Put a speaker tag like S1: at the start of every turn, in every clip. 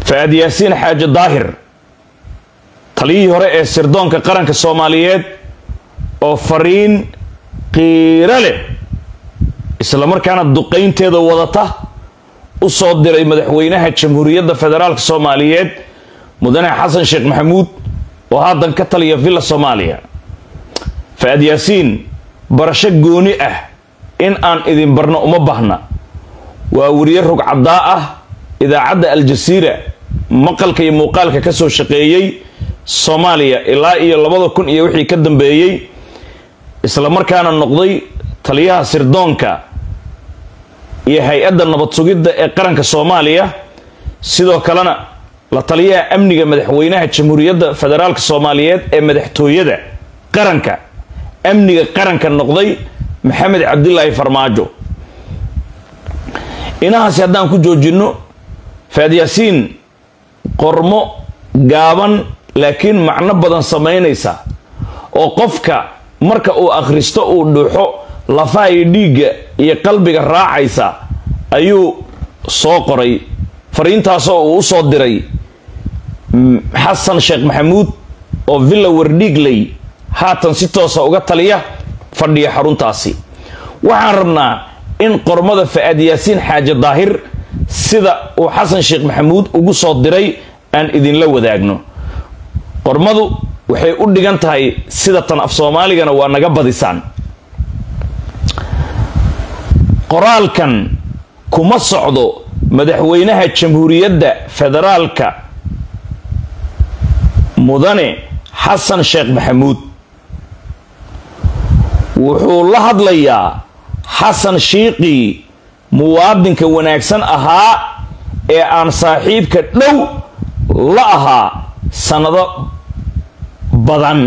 S1: fa-aad yaasiin xaaji daahir taliyihii hore ee sirdoonka qaranka soomaaliyeed oo fariin qiiro leh islamarkaana duqaynteeda wadata u soo diray madaxweynaha jamhuuriyadda federaalk soomaaliyeed mudane xasan sheekh maxamuud oo haddan ka taliya villa soomaaliya fa-aad yaasiin barasho gooni ah in aan idin barno uma bahna waa weriye rugcaddaa ah idaacadda aljasiira maqalka iyo muuqaalka ka soo shaqeeyey soomaaliya ilaa iyo labada kun iyo wixii ka dambeeyey islamarkaana noqday taliyaha sirdoonka iyo hay-adda nabad sugidda ee qaranka soomaaliya sidoo kalena la taliyaha amniga madaxweynaha jamhuuriyadda federaalk soomaaliyeed ee madaxtooyada qaranka amniga qaranka noqday maxamed cabdilaahi farmaajo inahaasi haddaan ku joojinno faad yaasiin qormo gaaban laakiin macno badan samaynaysa oo qofka marka uu akhristo uu dhuuxo lafaha iyo dhiigga iyo qalbiga raacaysa ayuu soo qoray fariintaasoo uu usoo diray xasan sheekh maxamuud oo villa wardhiigley haatan si toosa uga taliya fadhiya xaruntaasi waxaan rabnaa in qormada fa-aad yaasiin xaaji daahir sida uu xasan sheekh maxamuud ugu soo diray aan idinla wadaagno qormadu waxay u dhigan tahay sida tan af soomaaligana waa naga badisaan qoraalkan kuma socdo madaxweynaha jamhuuriyadda federaalka mudane xasan sheekh maxamuud wuxuu la hadlayaa xasan shiiqii muwaadinka wanaagsan ahaa ee aan saaxiibka dhow la ahaa sannado badan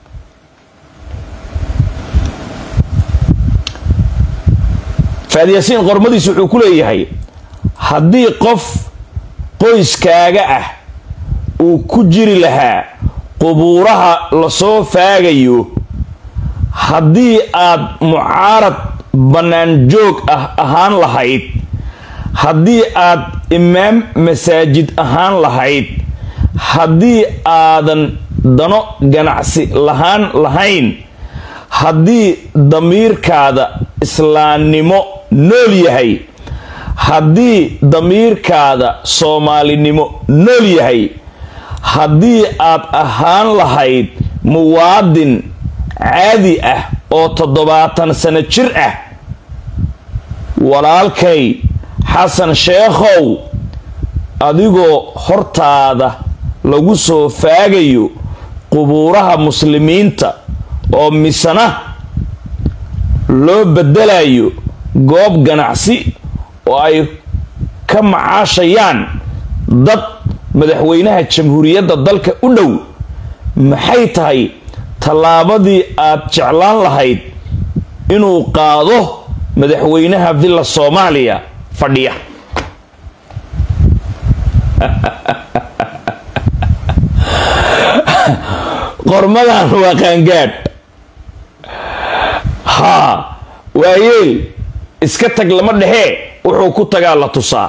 S1: faad yaasiin qormadiis wuxuu ku leeyahay haddii qof qoyskaaga ah uu ku jiri lahaa qubuuraha lasoo faagayo haddii aad mucaarad bannaan joog ah ahaan lahayd haddii aad imaam masaajid ahaan lahayd haddii aadan dano ganacsi lahaan lahayn haddii damiirkaada islaamnimo nool yahay haddii damiirkaada soomaalinimo nool yahay haddii aad ahaan lahayd muwaadin caadi ah oo toddobaatan sano jir ah walaalkay xasan sheekhow adigoo hortaada lagu soo faagayo qubuuraha muslimiinta oo misana loo bedelayo goob ganacsi oo ay ka macaashayaan dad madaxweynaha jamhuuriyadda dalka u dhow maxay tahay tallaabadii aad jeclaan lahayd inuu qaado madaxweynaha villa soomaaliya fadhiya qormadan waa qaangaadh haa waayeel iska tag lama dhehee wuxuu ku tagaa la tusaa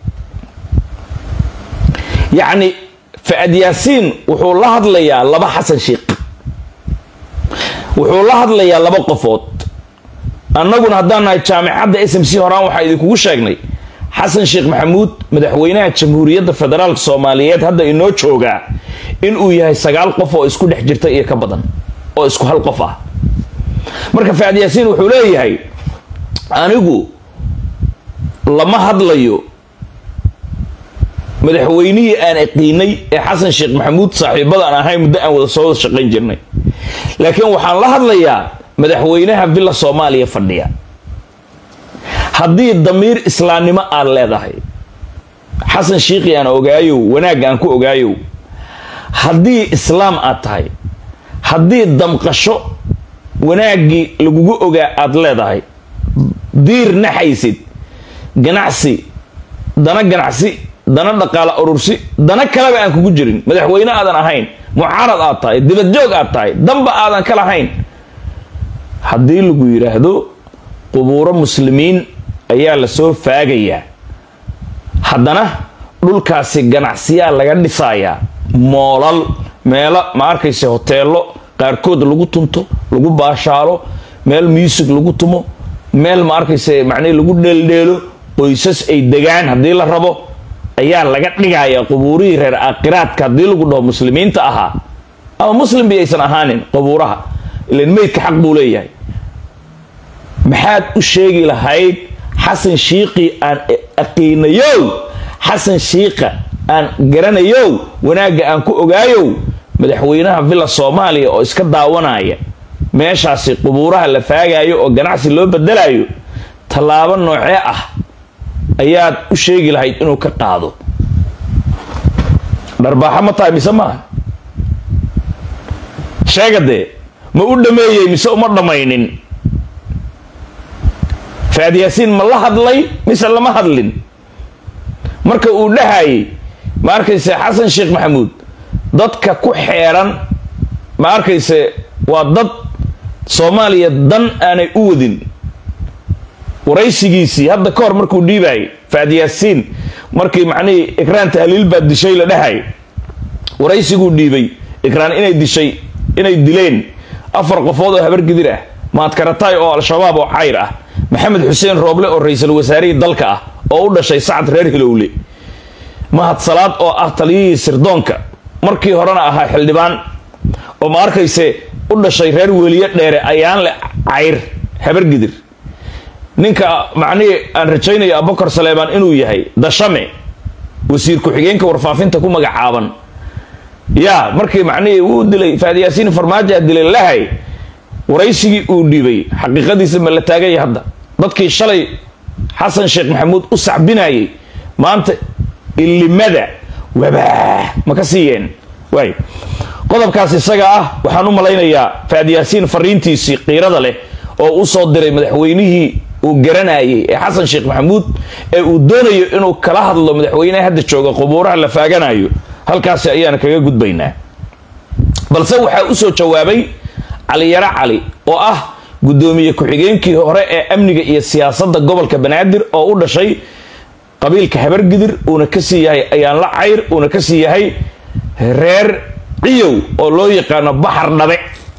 S1: yacni fa-ad yaasiin wuxuu la hadlayaa laba xasan sheikh wuxuu la hadlayaa laba qofood annaguna haddaan nahay jaamicadda s m c horaan waxaa idinkugu sheegnay xasan sheekh maxamuud madaxweynaha jamhuuriyadda federaalk soomaaliyeed hadda inoo joogaa inuu yahay sagaal qof oo isku dhex jirta iyo ka badan oo isku hal qof ah marka faad yaasiin wuxuu leeyahay anigu lama hadlayo madaxweynihii aan aqiinay ee xasan sheekh maxamuud saaxiibada aan ahay muddo aan wada soo wada shaqayn jirnay laakiin waxaan la hadlayaa madaxweynaha villa soomaaliya fadhiya haddii damiir islaamnimo aad leedahay xasan shiikhi aan ogaayow wanaagga aan ku ogaayow haddii islaam aad tahay haddii damqasho wanaaggii lagugu ogaa aad leedahay diir naxaysid ganacsi dana ganacsi dana dhaqaala urursi dana kaleba aan kugu jirin madaxweyne aadan ahayn mucaarad aad tahay dibadjoog aad tahay damba aadan ka lahayn haddii lagu yidhaahdo qubuuro muslimiin ayaa lasoo faagayaa haddana dhulkaasi ganacsiyaa laga dhisayaa moolal meelo ma arkayse hoteelo qaarkood lagu tunto lagu baashaalo meel muusig lagu tumo meel ma arkayse macnihi lagu dheeldheelo qoysas ay degaan haddii la rabo ayaa laga dhigayaa qubuurihii reer aakhiraadka haddii lagu dhaho muslimiinta ahaa ama muslim bi aysan ahaanin qubuuraha ilan meydka xaq buu leeyahay maxaad u sheegi lahayd xasan shiiqii aan aqiinayow xasan shiiqa aan garanayow wanaagga aan ku ogaayow madaxweynaha villa soomaaliya oo iska daawanaya meeshaasi qubuuraha la faagayo oo ganacsi loo bedelayo tallaabo noocee ah ayaad u sheegi lahayd inuu ka qaado dharbaaxo ma tahay mise maaha sheega dee ma u dhameeyey mise uma dhammaynin faad yaasiin ma la hadlay mise lama hadlin marka uu dhahayay ma arkayse xasan sheekh maxamuud dadka ku xeeran ma arkayse waa dad soomaaliya dan aanay u wadin waraysigiisii hadda ka hor markuu dhiibaayay faad yaasiin markii macnihii ikraan tahliil baa dishay la dhahay waraysiguu dhiibay ikraan inay dishay inay dileen afar qofood oo habar gidir ah maadkarataay oo al-shabaab oo cayr ah maxamed xuseen rooble oo ra-iisul wasaarihii dalka ah oo u dhashay sacad reer hilowle mahad salaad oo ah taliyihii sirdoonka markii horena ahaa xildhibaan oo ma arkayse u dhashay reer weliye dheere ayaan le cayr habar gidir ninka macnihii aan rajaynayo abubakar saleemaan inuu yahay dashame wasiir ku-xigeenka warfaafinta ku magacaaban yaa markii macnihii wuu dilay faadyaasiin farmaajoa dilay lahay waraysigii uu dhiibay xaqiiqadiisa ma la taaganya hadda dadkii shalay xasan sheekh maxamuud u sacbinayay maanta ilimada wabaa ma ka siiyeen waay qodobkaas isaga ah waxaan u malaynayaa faadyaasiin fariintiisii qiirada leh oo u soo diray madaxweynihii uu garanayay ee xasan sheekh maxamuud ee uu doonayo inuu kala hadlo madaxweyneha hadda jooga qubuuraha la faaganayo halkaasi ayaan kaga gudbaynaa balse waxaa usoo jawaabay caliyaro cali oo ah guddoomiye ku-xigeenkii hore ee amniga iyo siyaasadda gobolka banaadir oo u dhashay qabiilka habargidir uuna kasii yahay ayaan la cayr uuna kasii yahay reer ciyow oo loo yaqaano baxar dhabe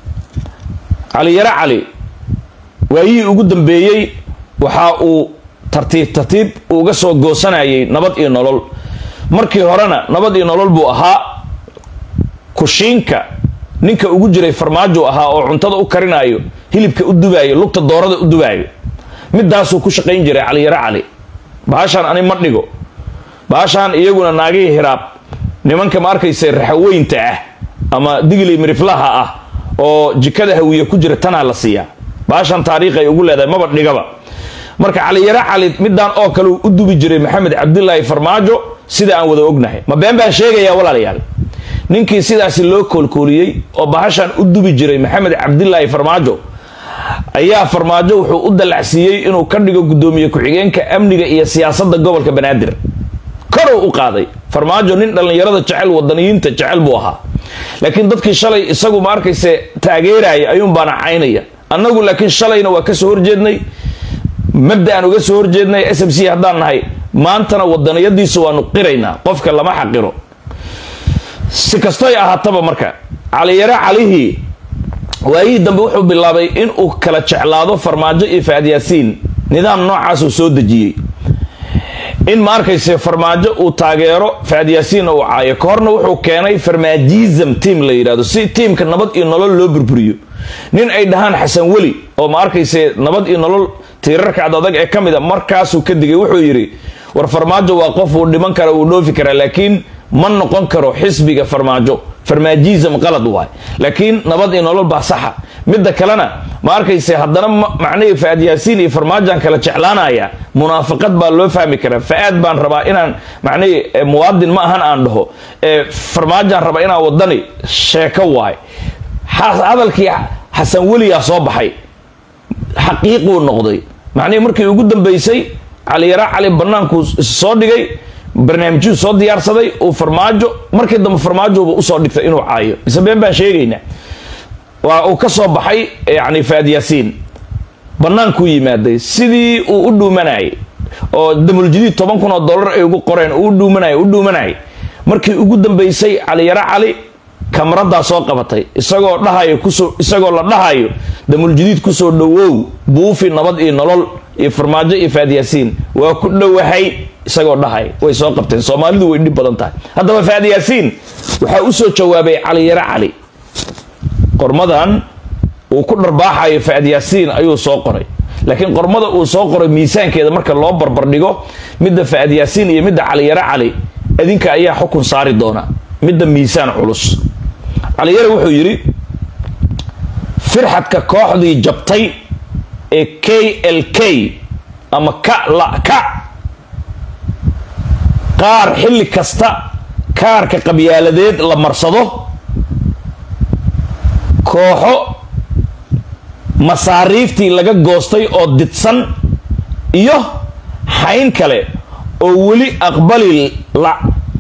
S1: caliyaro cali waayihii ugu dambeeyey waxa uu tartiib tartiib uga soo goosanayay nabad iyo nolol markii horena nabad iyo nolol buu ahaa kushiinka ninka ugu jiray farmaajo ahaa oo cuntada u karinayo hilibka u dubaayo lugta doorada u dubaayo midaasuu ku shaqayn jiray caliyaro cali baashaan ani ma dhigo baashaan iyaguna naagihii hiraab nimanka ma arkaysa raxaweynta ah ama digli miriflaha ah oo jikada hawiye ku jira tanaa la siiyaa baashan taariikhay ugu leedahay maba dhigaba marka caliyaro cali midaan oo kale uu u dubi jiray maxamed cabdilaahi farmaajo sida aan wada ognahay ma been baan sheegayaa walaalayaal ninkii sidaasi loo koolkooliyey oo bahashan u dubi jiray maxamed cabdilaahi farmaajo ayaa farmaajo wuxuu u dallacsiiyey inuu ka dhigo guddoomiye ku-xigeenka amniga iyo siyaasadda gobolka banaadir korow u qaaday farmaajo nin dhallinyarada jecel wadaniyiinta jecel buu ahaa laakiin dadkii shalay isagu ma arkayse taageeraya ayuun baana caynaya annagu laakiin shalayna waa kasoo horjeednay mabda'an uga soo horjeednay s m c haddaan nahay maantana wadaniyadiisu waanu qiraynaa qofka lama xaqiro si kastoy ahaataba marka caliyaro calihii waayihii dambe wuxuu bilaabay inuu kala jeclaado farmaajo iyo faadyaasiin nidaam noocaasuu soo dejiyey in ma arkayse farmaajo uu taageero faadyaasiinna uu caayo ka horna wuxuu keenay farmaajism team la yidhahdo si tiimka nabad iyo nolol loo burburiyo nin ay dhahaan xasan weli oo ma arkayse nabad iyo nolol tiirarka adadag ee ka mid a markaasuu ka digay wuxuu yidhi war farmaajo waa qof uu dhiman kara uu dhoofi karaa laakiin ma noqon karo xisbiga farmaajo farmaajism qalad waay laakiin nabad iyo nolol baa saxa midda kalena ma arkayse haddana macnihii fa-aad yaasiin iyo farmaajaan kala jeclaanaya munaafaqad baa loo fahmi karaa fa-aad baan rabaa inaan macnihii muwaadin ma ahan aan dhaho farmaajaan rabaa inaan wadani sheeko waay hadalkii xasan weliyaa soo baxay xaqiiquu noqday macnihii markii ugu dambeysay caliyaro cali bannaankuu soo dhigay barnaamijyuu soo diyaarsaday uu farmaajo markii dambe farmaajoba usoo dhigtay inuu caayo mise been baan sheegaynaa waa uu ka soo baxay yani faad yaasiin bannaankuu yimaaday sidii uu u dhuumanayay oo damuljadiid toban kun oo dollar ay ugu qoreen u dhuumanay u dhuumanay markii ugu dambeysay caliyaro cali kamaradaa soo qabatay isagoo dhahayo kusoo isagoo la dhahayo damuljadiid kusoo dhowow buufi nabad iyo nolol iyo farmaajo iyo faadyaasiin waa ku dhowahay isagoo dhahay way soo qabteen soomaalidu way dhib badan tahay haddaba faadyaasiin waxaa usoo jawaabay caliyaro cali qormadan uu ku dharbaaxayo faadyaasiin ayuu soo qoray laakiin qormada uu soo qoray miisaankeeda marka loo barbardhigo midda faadyaasiin iyo midda caliyaro cali adinka ayaa xukun saari doona midda miisaan culus caliyare wuxuu yidhi firxadka kooxdii jabtay ee k l k ama ka la ka qaar xilli kasta kaarka qabyaaladeed la marsado kooxo masaariiftii laga goostay oo didsan iyo xayn kale oo weli aqbali la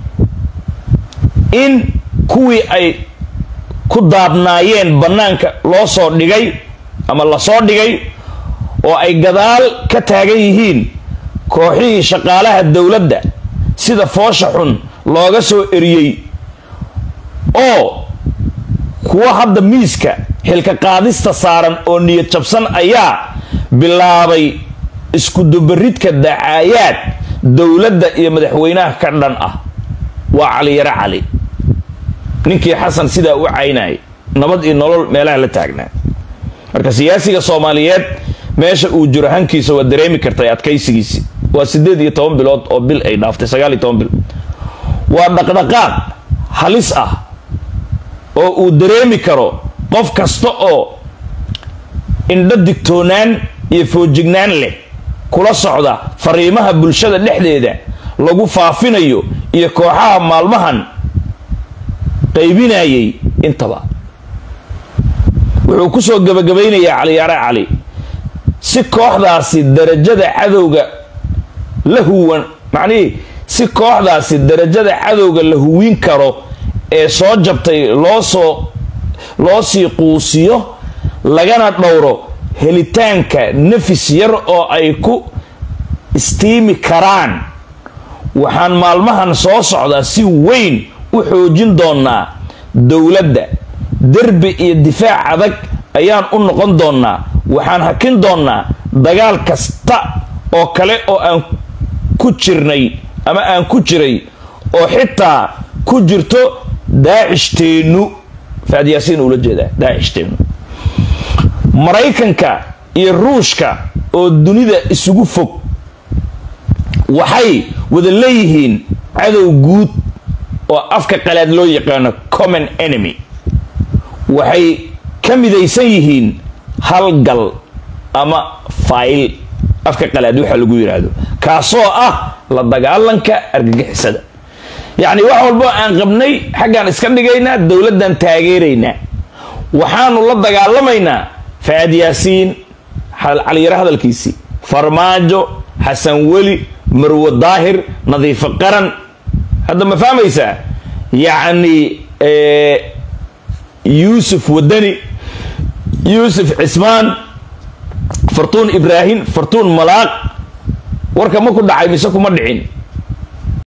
S1: in kuwii ay ku daadnaayeen bannaanka loo soo dhigay ama lasoo dhigay oo ay gadaal ka taagan yihiin kooxihii shaqaalaha dowladda sida foosha xun looga soo eriyey oo kuwa hadda miiska xilka qaadista saaran oo niyad jabsan ayaa bilaabay iskudubaridka dacaayaad dowladda iyo madaxweynaha ka dhan ah waa caliyaro cali ninkii xasan sidaa u caynayay nabad iyo nolol meelaha la taagnaa marka siyaasiga soomaaliyeed meesha uu jiro hankiisa waa dareemi kartay adkaysigiisi waa sideed iyo toban bilood oo bil ay dhaaftay sagaal iyo toban bil waa dhaqdhaqaaq halis ah oo uu dareemi karo qof kasta oo indho digtoonaan iyo foojignaan leh kula socda fariimaha bulshada dhexdeeda lagu faafinayo iyo kooxaha maalmahan qaybinayay intaba wuxuu kusoo gabagabaynayaa caliyaare cali si kooxdaasi darajada cadowga la huwan macnihii si kooxdaasi darajada cadowga la huwin karo ee soo jabtay loosoo loo sii quusiyo lagana dhowro helitaanka nafis yar oo ay ku istiimi karaan waxaan maalmahan soo socdaa si weyn u xoojin doonaa dowladda derbi iyo difaac adag ayaan u noqon doonaa waxaan hakin doonaa dagaal kasta oo kale oo aan ku jirnay ama aan ku jiray oo xitaa ku jirto daacishhteennu faadyaasiin uula jeedaa daacishhteennu maraykanka iyo ruushka oo dunida isugu fog waxay wada leeyihiin cadow guud oo afka qalaad loo yaqaano common enemy waxay ka midaysan yihiin halgal ama fayl afka qalaad waxa lagu yidhaahdo kaasoo ah la dagaalanka argagixisada yacni wax walbo aan qabnay xaggaan iska dhigaynaa dowladdan taageeraynaa waxaanu la dagaalamaynaa faad yaasiin caliyaro hadalkiisii farmaajo xasan weli marwo daahir nadiifo qaran hadda ma fahmaysaa yacni yuusuf wadani yuusuf cismaan fartuun ibraahim fartuun malaaq warka ma ku dhacay mise kuma dhicin